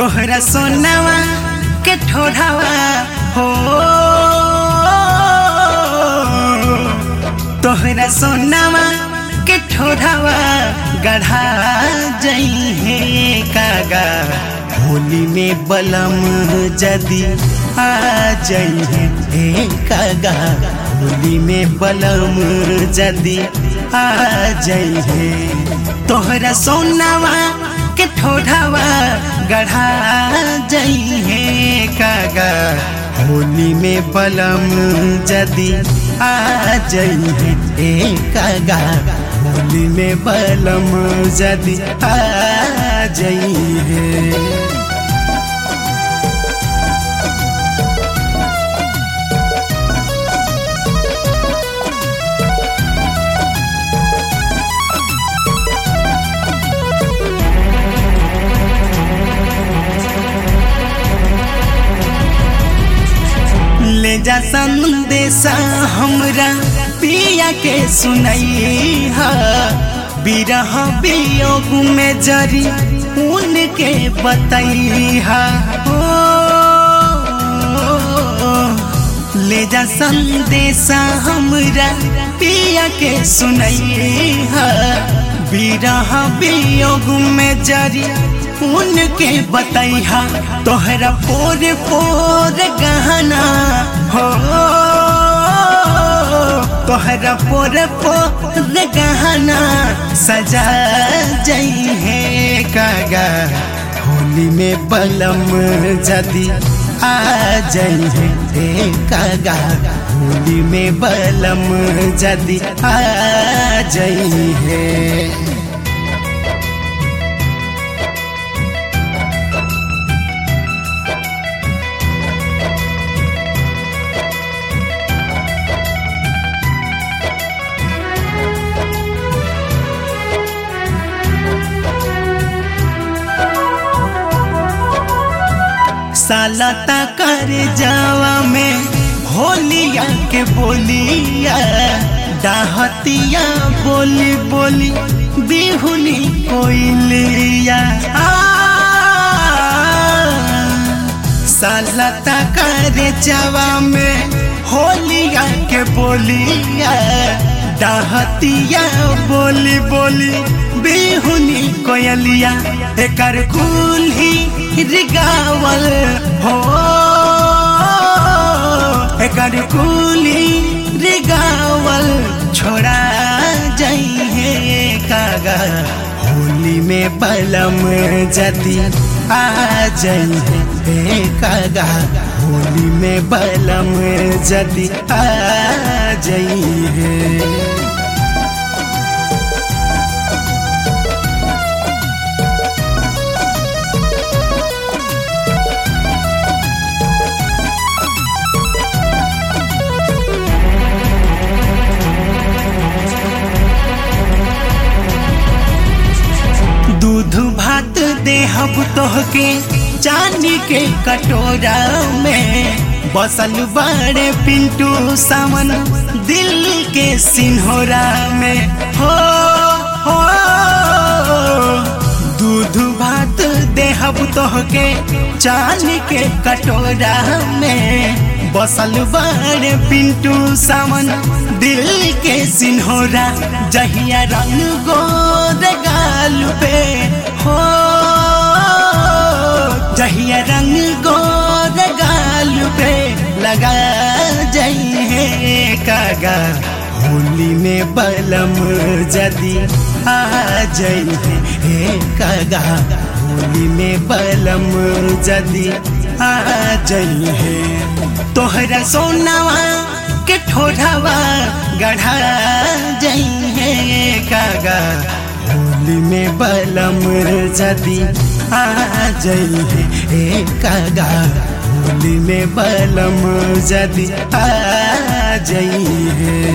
तोहरा सोनावा के ठोढ़ावा हो तोहरा सोनावा के ठोढ़ावा गढ़ा जई है कागा होली में बलम जदी आ जई है हे कागा होली में बलम जदी आ जई है तोहरा सोनावा के ठोढ़ावा गढ़ा जई है कागा होली में बलम जदी आ जई है ए कागा होली में बलम जदी आ जई है ले जा संदेशा हमरा पिया के सुनई हा बिरह वियोग में जरी उनके बतई हा ले जा संदेशा हमरा पिया के सुनई हा बिरह वियोग में जरी उनके बतैहा तोहरा पोर पोर गहना हो तोहरा पोर पोर गहना सजा जई है कागा होली में बलम जदी आ जई है हे कागा होली में बलम जदी आ जई है सालता कर जावा में होलिया के बोलिया डाहतिया बोली बोली बिहुली कोइलिया सालता कर जावा में होलिया के बोलिया डाहतिया बोली बोली बिहुनी कोयलिया एकर कुल ही रिगावल हो एकर कुल ही रिगावल छोड़ा जाई है कागा होली में बलम जदी आ जाई है कागा होली में बलम जदी आ जाई है दूध भात देहब तोहके चांदी के कटोरा में बसल बड़े पिंटू सावन दिल के सिन्होरा में हो हो दूध भात देहब तोहके चांदी के कटोरा में बसल बड़े पिंटू सावन दिल के सिन्होरा जहिया रंग गोर गाल पे हो जहिया रंग गोर गाल पे लगा जाई है कागा होली में बलम जदी आ जाई है हे कागा होली में बलम जदी आ जाई है तोहरा सोनावा के ठोढ़ावा गढ़ा जाई है कागा होली में बलम जदी आ जाई है हे कागा होली में बलम जदी आ जाई है